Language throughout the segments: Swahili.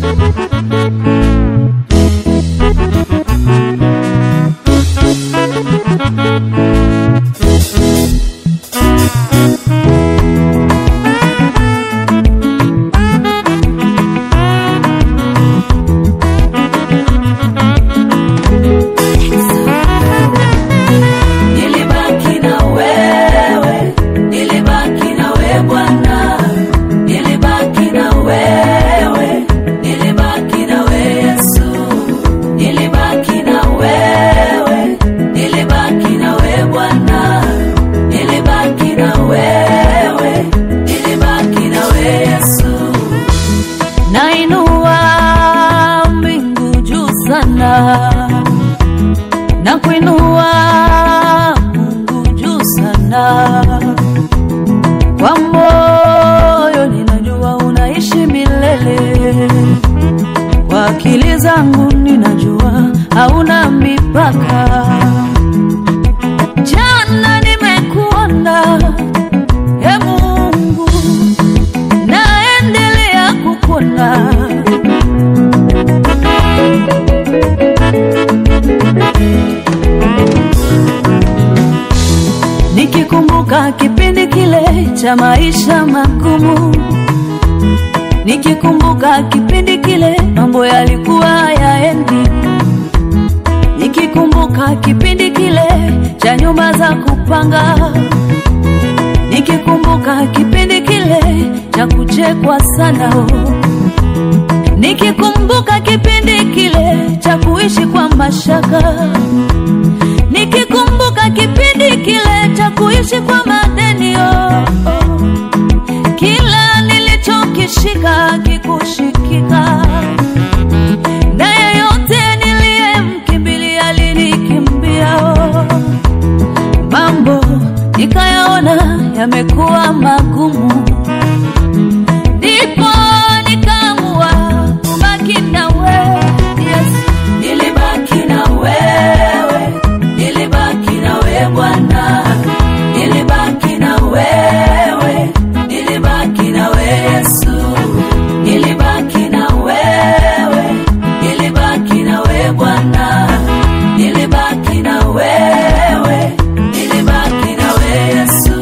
Nilibaki na wewe, nilibaki na wewe Bwana, nilibaki na wewe, nilibaki na wewe Yesu, nilibaki na wewe, nilibaki na wewe Bwana, nilibaki na wewe, nilibaki na wewe Yesu. Nainua mbingu juu sana na kuinua Mungu juu sana. Kwa moyo ninajua unaishi milele, kwa akili zangu ninajua hauna mipaka. Jana nimekuona, e Mungu, naendelea kukuona nikikumbuka kipindi kile cha maisha magumu, nikikumbuka kipindi kile mambo yalikuwa yaendi, nikikumbuka kipindi kile cha nyumba za kupanga, nikikumbuka kipindi kile cha kuchekwa sana oh. Nikikumbuka kipindi kile cha kuishi kwa mashaka, nikikumbuka kipindi kile cha kuishi kwa madeni oh, oh. Kila nilichokishika kikushikika, na yeyote niliyemkimbilia alinikimbia oh. Mambo nikayaona yamekuwa magumu, ndipo nikaamua kubaki na wewe Yesu. Nilibaki na wewe, nilibaki na wewe Bwana, nilibaki na wewe, nilibaki na wewe Yesu, nilibaki na wewe, nilibaki na wewe Bwana, nilibaki na wewe, nilibaki na wewe Yesu.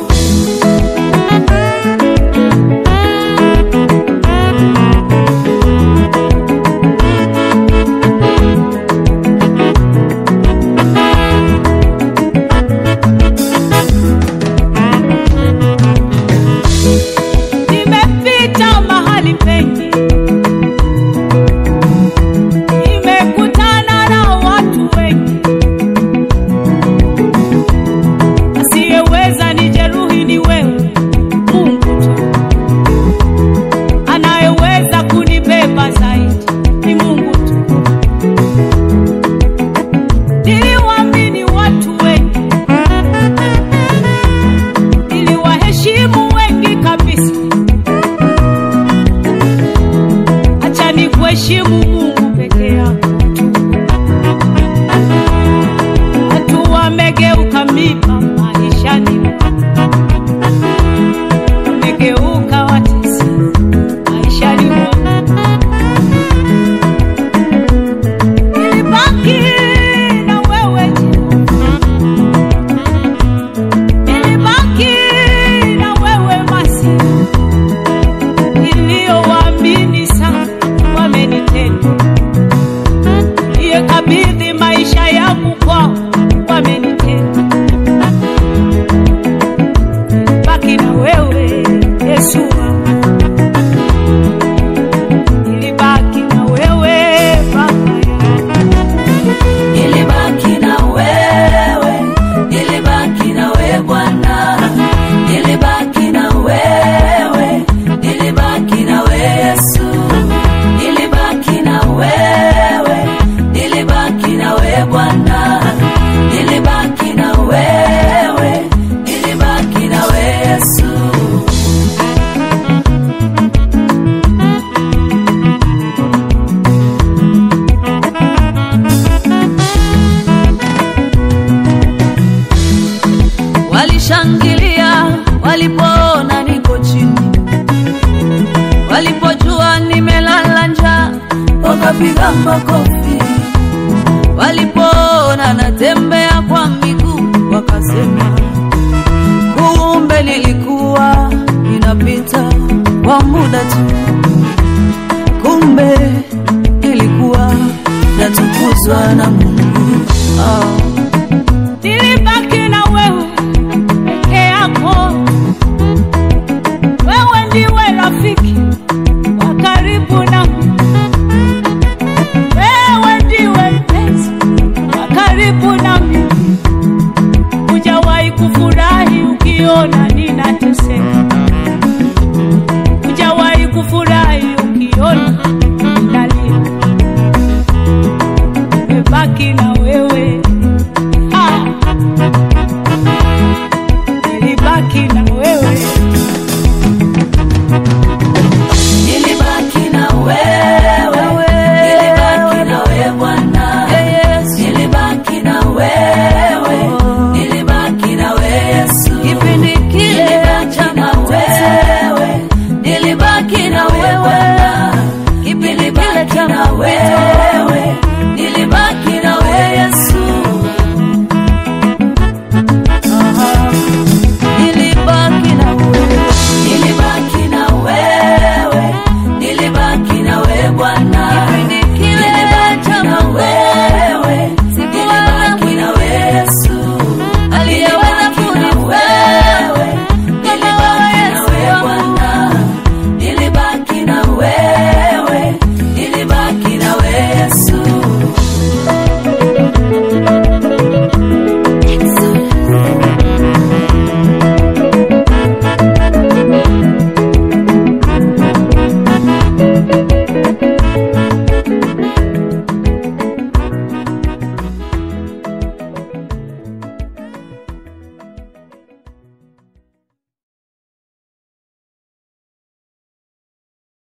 Nimepita mahali pengi, nimekutana na watu wengi, asiyeweza nijeruhi ni wewe Mungu tu, anayeweza kunibeba zaidi ni Mungu tu. Niliwaamini watu wengi, niliwaheshimu wengi kabisa. acha ni kuheshimu Mungu peke yako tu. Watu wamegeuka miba maishani, wamegeuka watesi maishani mwangu. Nilibaki na wewe Jehova, nilibaki na wewe Masihi niliyowaamini sana wamenitenda, niliyekabidhi maisha yangu kwao wamenitenda. Baki na wewe Yesu wangu, nilibaki na wewe Baba yangu. Nilibaki na wewe, nilibaki na wewe Bwana, nilibaki na wewe, nilibaki na wewe Yesu, nilibaki na wewe, nilibaki na wewe Bwana, nilibaki na wewe, nilibaki na wewe Yesu. Walishangilia walipoona niko chini, walipojua nime wakapiga makofi. Walipoona natembea kwa miguu, wakasema kumbe nilikuwa ninapita kwa muda tu.